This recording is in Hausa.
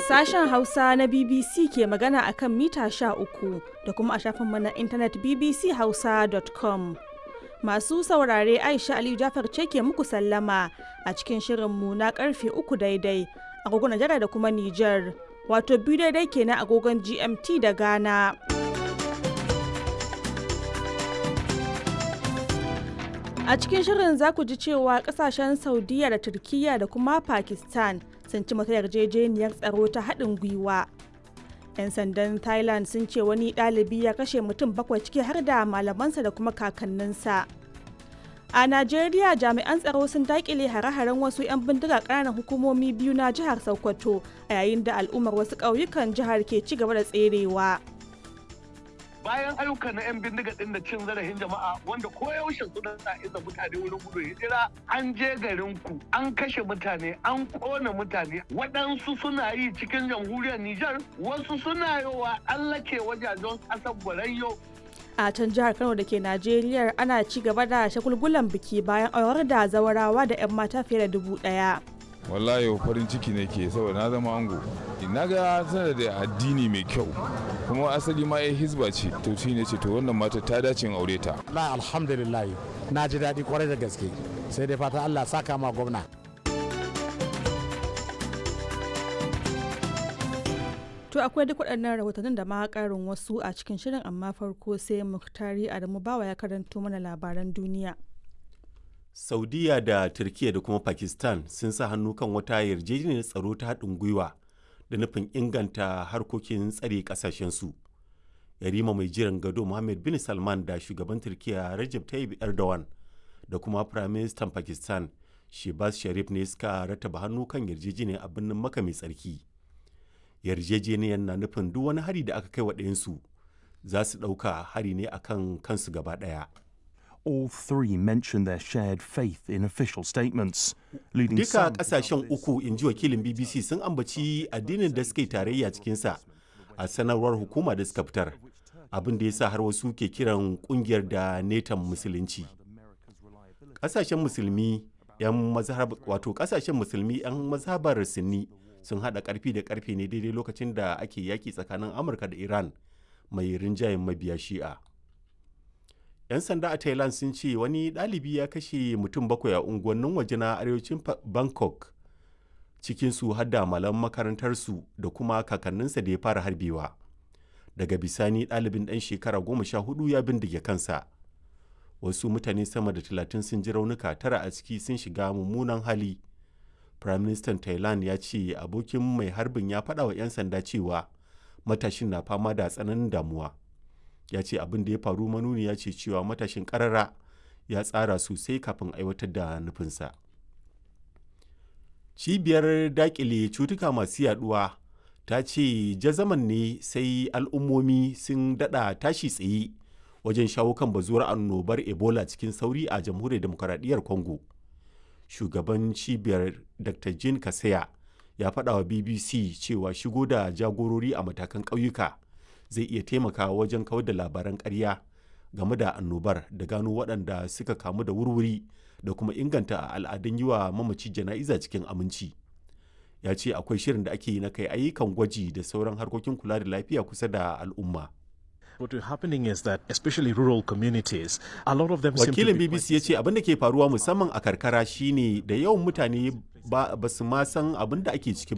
Sashen Hausa na BBC ke magana a kan mita uku da kuma a shafinmu na intanet bbchausa.com. Masu saurare Aisha Aliyu Jafar ce ke muku sallama a cikin shirinmu na karfe uku daidai agogon Najeriya da kuma Nijar, wato biyu daidai kenan agogon GMT da Ghana. A cikin shirin za ku ji cewa kasashen Saudiya da Turkiyya da kuma Pakistan sun ci mata yarjejeniyar tsaro ta haɗin gwiwa. 'Yan sandan Thailand sun ce wani ɗalibi ya kashe mutum bakwai ciki har da malamansa da kuma kakanninsa. A Najeriya jami'an tsaro sun daƙile hare-haren wasu 'yan bindiga ƙananan hukumomi biyu na jihar Sokoto a yayin da al'ummar wasu ƙauyukan jihar ke ci gaba da tserewa. bayan ayyukan na 'yan bindiga din da cin zarafin jama'a wanda koyaushe suna sa iza mutane wurin gudun hijira an je garin ku an kashe mutane an kona mutane waɗansu suna yi cikin jamhuriyar Nijar wasu suna yowa an lake wajajen ƙasar Borayyo a can jihar kano da ke najeriya ana ci gaba da shagulgulan biki bayan aurar da zawarawa da 'yan mata fiye da dubu ɗaya. wallahi farin ciki ne ke saboda na zama ango na ga tana da addini mai kyau kuma asali ma ya hizba ce to shi ne ce to wannan mata ta dace in aure ta la alhamdulillah na ji daɗi kwarai da gaske sai dai fata Allah saka ma gwamna To akwai duk waɗannan rahotannin da ma ƙarin wasu a cikin shirin amma farko sai Muktari Adamu Bawa ya karanto mana labaran duniya. saudiya da turkiya da kuma pakistan sun sa hannu kan wata yarjejeniyar tsaro ta haɗin gwiwa da nufin inganta harkokin tsare ƙasashensu yarima mai jiran gado mohammed bin salman da shugaban turkiya rajab tayyip erdogan da kuma firaministan pakistan shebaz sharif ne suka rataba hannu kan yarjejeniyar a birnin maka mai tsarki yarjejeniyar na nufin duk wani hari da aka kai wa ɗayansu za su ɗauka hari ne akan kansu gaba ɗaya all three mentioned their shared faith in official statements, leading Duka some to kasashen doubt this. uku in ji wakilin BBC sun ambaci addinin da suka yi tarayya cikinsa a sanarwar hukuma da suka fitar. Abin da ya sa har wasu ke kiran kungiyar da netan musulunci. Kasashen musulmi yan mazhab wato kasashen musulmi yan mazhabar Sunni sun hada karfi da karfe ne daidai lokacin da ake yaki tsakanin Amurka da Iran mai rinjayen mabiya Shi'a. 'yan sanda a thailand sun ce wani ɗalibi ya kashe mutum bakwai a unguwannin waje na arewacin Fa- bangkok cikinsu har da malam makarantarsu da kuma kakanninsa da ya fara harbewa daga bisani ɗalibin ɗan shekara goma sha hudu ya bindige kansa wasu mutane sama da talatin sun ji raunuka tara a ciki sun shiga mummunan hali prime minister thailand ya ce abokin mai harbin ya faɗa wa 'yan sanda cewa matashin na fama da tsananin damuwa ya ce abin da ya faru manuni ya ce cewa matashin karara ya tsara sosai kafin aiwatar da nufinsa cibiyar dakile cutuka masu yaduwa ta ce jazaman ne sai al'ummomi sun dada tashi tsaye wajen shawo kan bazuwar annobar ebola cikin sauri a jamhuriyar demokaradiyyar congo shugaban cibiyar dr jean kasaya ya faɗa wa bbc cewa shigo da jagorori a matakan ƙauyuka zai iya taimakawa wajen kawar da labaran ƙarya game da annobar da gano waɗanda suka kamu da wurwuri da kuma inganta al'adun yi wa mamaci jana'iza cikin aminci ya ce akwai shirin da ake yi na kai ayyukan gwaji da sauran harkokin kula da lafiya kusa da al'umma What is happening is that, especially rural communities, a lot of them seem to wakilin be bbc ya ce abin da ke faruwa musamman a karkara shine da yawan mutane ba ba su ma san abin da ake ciki